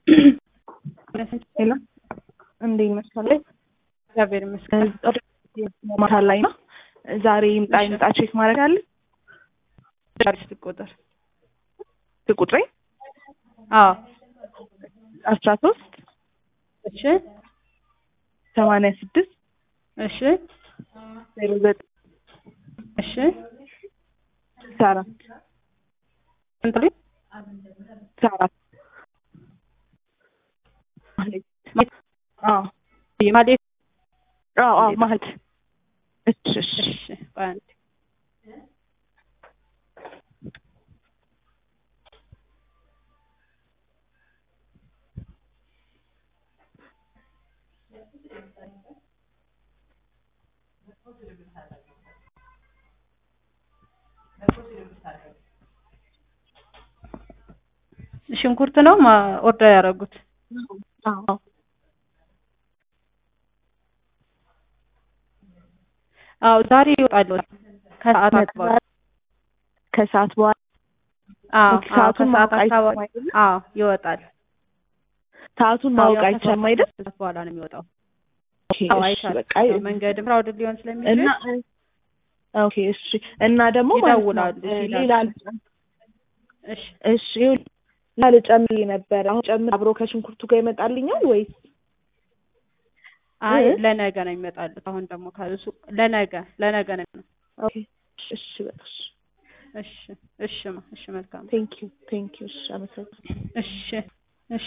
ሄሎ እንዴት መሰለኝ እግዚአብሔር ይመስገን። ማታ ላይ ነው። ዛሬ ይምጣ ይምጣ ቼክ ማድረግ አለ ቻርጅ ቁጥር ቁጥሬ አዎ አስራ ሶስት እሺ ሰማንያ ስድስት እሺ ዜሮ ዘጠኝ እሺ ስልሳ አራት ስንት ልጅ ስልሳ አራት አዎ ማለት አዎ አዎ ማለት እሺ እሺ እሺ በአንድ ሽንኩርት ነው ማ- ኦርደር ያደረጉት? አዎ አዎ ዛሬ ይወጣሉ ከሰዓት አካባቢ። ከሰዓት በኋላ አዎ ኦኬ፣ አዎ ሰዓቱን ከሰዓት ማወቅ አካባቢ አይቻልም አይደለ? አዎ ይወጣል። ሰዓቱን አዎ፣ ማወቅ ያው አይቻልም ከሰዓት አይደል? ሰዓት በኋላ ነው የሚወጣው። ኦኬ፣ አዎ እሺ አይቻልም። በቃ ያው መንገድም ክራውድድ ሊሆን ስለሚችል እና ኦኬ እሺ እና ደግሞ ማለት ነው ይደውላሉ እ ሲደርሱ። ሌላ ልጨ- እሺ እሺ ይኸውልህ፣ ሌላ ልጨምር ነበር አሁን ጨምር አብሮ ከሽንኩርቱ ጋር ይመጣልኛል ወይስ አይ እ? ለነገ ነው የሚመጣሉት። አሁን ደግሞ ከሱ ለነገ ለነገ ነው የሚሆነው። ኦኬ እሺ በቃ እሺ እሺ ማ እሺ መልካም ቴንክ ዩ ቴንክ ዩ እሺ አመሰግናለሁ እሺ